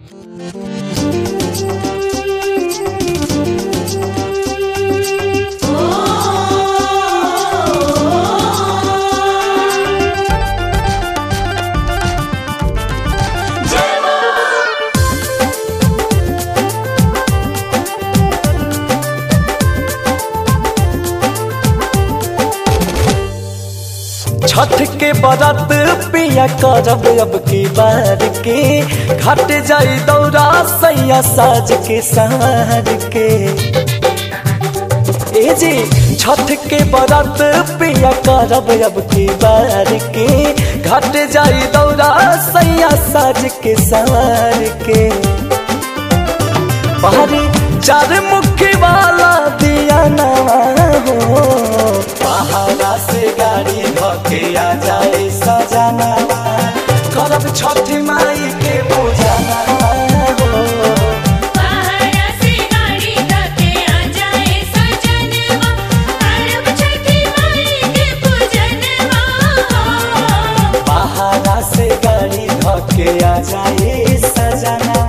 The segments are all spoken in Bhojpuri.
छठ के बरत पिया करब अब की बार के घट जाई दौरा सैया साज के सार के ए जी छठ के बरत पिया करब अब की बार के घट जाई दौरा सैया साज के सार के बाहरी चार मुखी वाला दिया नवा हो पहाड़ा से गाड़ी धके आ जाए सजाना करब छठ माई के पूजना हो पहाड़ा से गाड़ी धके आ जाए सजनवा अरब छठी माई के पूजनवा पहाड़ा से गाड़ी धके आ जाए सजाना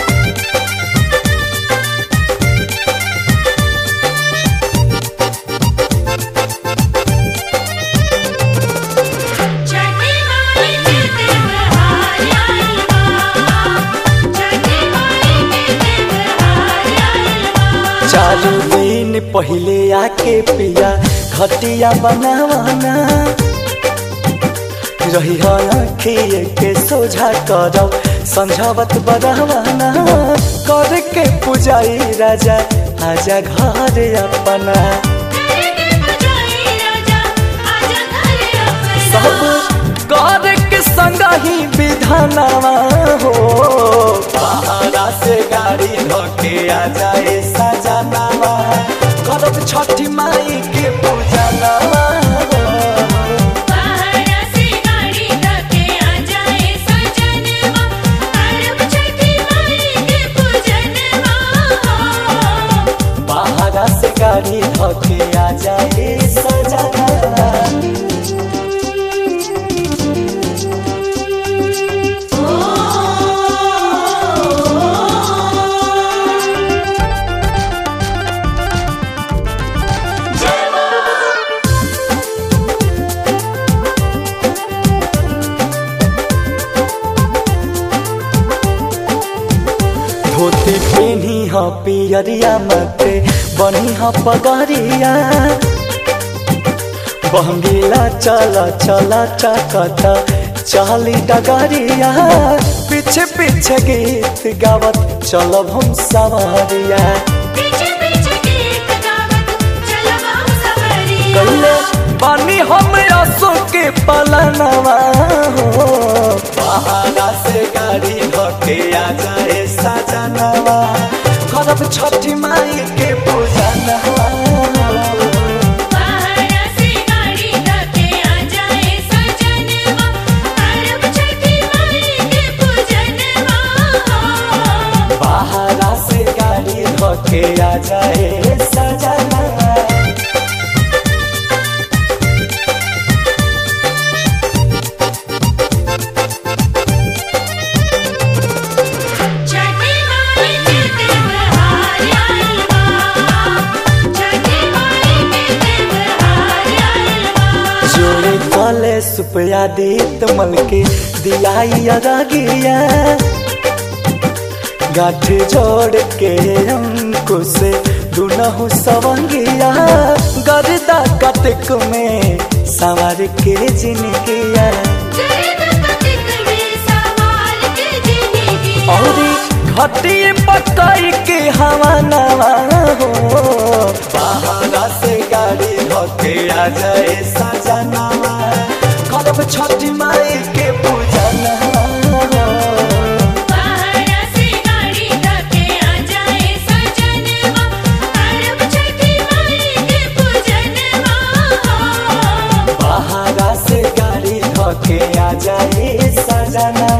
छठी माई के त्योहार आइल बा छठी माई के त्योहार आइल बा चार दिन पहले आके पिया खटिया बनावाना रही अखिए के सोझा करब समझावत बरहवाना कर के पुजाई राजा आजा घर अपना करके बजाई राजा आजा घरे सब अपना कर के संग ही विधानवा हो पहाड़ा से गाड़ी धोके आ जाए सजनावा करब छठी माई के पूजनवा पहाड़ा से गाड़ी धके आ जाए सजनवा अरब छठी माई के पूजनवा पहाड़ा से गाड़ी धोके आ जाए सजनावा धोती पेनी ह पियरिया मते बनी ह पगरिया बहंगीला चला चला चकता चाली डगरिया पीछे पीछे गीत गावत चलब हम सवारिया पीछे पीछे गीत गावत चलब हम सवरिया कैले बानी हम असो के पलनवा हो पहाड़ा से गाड़ी धके आ जाए सजनवा करब छठी माई के पूजनवा पहाड़ा से गाड़ी धके आ जाए सजनवा अरब छठी माई के पूजनवा पहाड़ा से गाड़ी धके आ जाए सजना छठी माई के त्योहार आइल बा छठी माई के त्योहार आइल बा जोड़े कले सुपया दीत मल के दिलाई अरगिया गाठ जोड़ के अंकुश दुनहु सवंगिया गर्दा कटक में सवार के जिनगिया गर्द कतिक में सवार के जिंदगी औरी घटिए पकाई के हवा नवा हो पहाड़ा से गाड़ी धोके आ जाए सजनवा करब छठी माई के पूजनवा पहाड़ा से गाड़ी धके आ जाए सजनवा अरब छठी माई के पूजनवा पहाड़ा से गाड़ी धोके आ जाए सजना